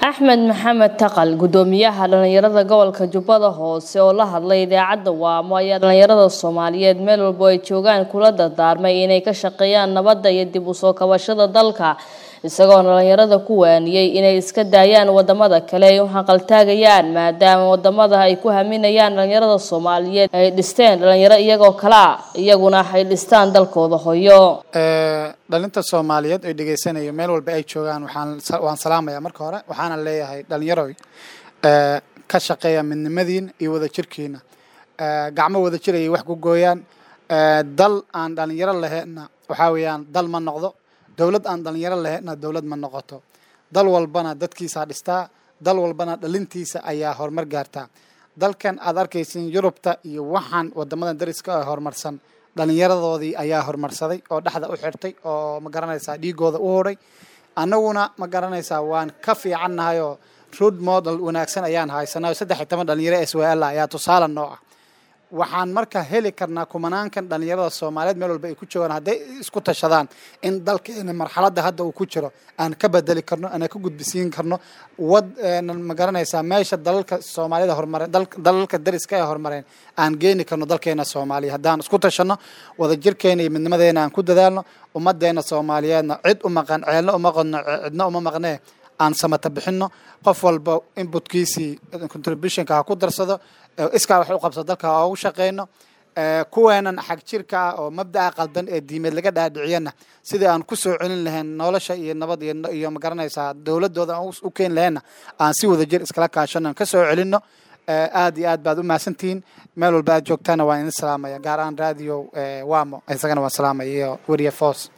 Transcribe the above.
axmed maxamed taqal gudoomiyaha dhalinyarada gobolka jubbada hoose oo la hadlay idaacadda waamo ayaa dhalinyarada soomaaliyeed meel walbo ay joogaan kula dardaarmay inay ka shaqeeyaan nabadda iyo dib u soo kabashada dalka isagoo dhalinyarada ku waaniyey inay iska daayaan wadamada kale ay u haqaltaagayaan maadaama wadamada ay ku haminayaan dhalinyarada soomaaliyeed ay dhisteen dhalinyaro iyagoo kalea iyaguna ay dhistaan dalkooda hoyo dhalinta soomaaliyeed ay dhegeysanayo meel walba ay joogaan waxaan waan salaamaya marka hore waxaana leeyahay dhalinyaroy ka shaqeeya midnimadiin iyo wadajirkiina gacmo wadajir ayay wax ku gooyaan dal aan dhalinyaro laheynna waxaa weeyaan dal ma noqdo dowlad aan dhalinyaro laheynna dowlad ma noqoto dal walbana dadkiisaa dhistaa dal walbana dhalintiisa ayaa horumar gaartaa dalkan aad arkaysin yurubta iyo waxaan wadamadan dariska ah horumarsan dhalinyaradoodii ayaa horumarsaday oo dhexda u xirtay oo ma garanaysaa dhiigooda u hodhay annaguna ma garanaysaa waan ka fiicannahay oo road model wanaagsan ayaan haysanay oo saddex iyo toban dhalinyaro s w l ayaa tusaale noo ah waxaan marka heli karnaa kumanaankan dhalinyarada soomaaliyeed meel walba ay ku joogaan hadday isku tashadaan in dalkeena marxaladda hadda uu ku jiro aan ka bedeli karno aan ka gudbisiin karno wad ma garanaysaa meesha dalalka soomaaliyada horumareen dalalka dariska ee horumareen aan geeni karno dalkeena soomaaliya haddaan isku tashano wadajirkeena iyo midnimadeena aan ku dadaalno ummadeena soomaaliyeedna cid u maqan ceelna uma qodno cidna uma maqnee aan samata bixino qof walba inbutkiisii contributionka ha ku darsado iskaa wax u qabso dalka ha ugu shaqeyno kuweenan xag jirka ah oo mabdaca qaldan ee diimeed laga dhaadhiciyana sidii aan kusoo celin lahayn nolosha iyo nabad iyo ma garanaysaa dowladooda aan u keeni lahaynna aan si wadajir iskala kaashano aan kasoo celino aad iyo aad baad u mahadsantihiin meel walba aad joogtaana waan idin salaamaya gaar ahaan radio wamo isagana waan salaamaya iyo weriye foos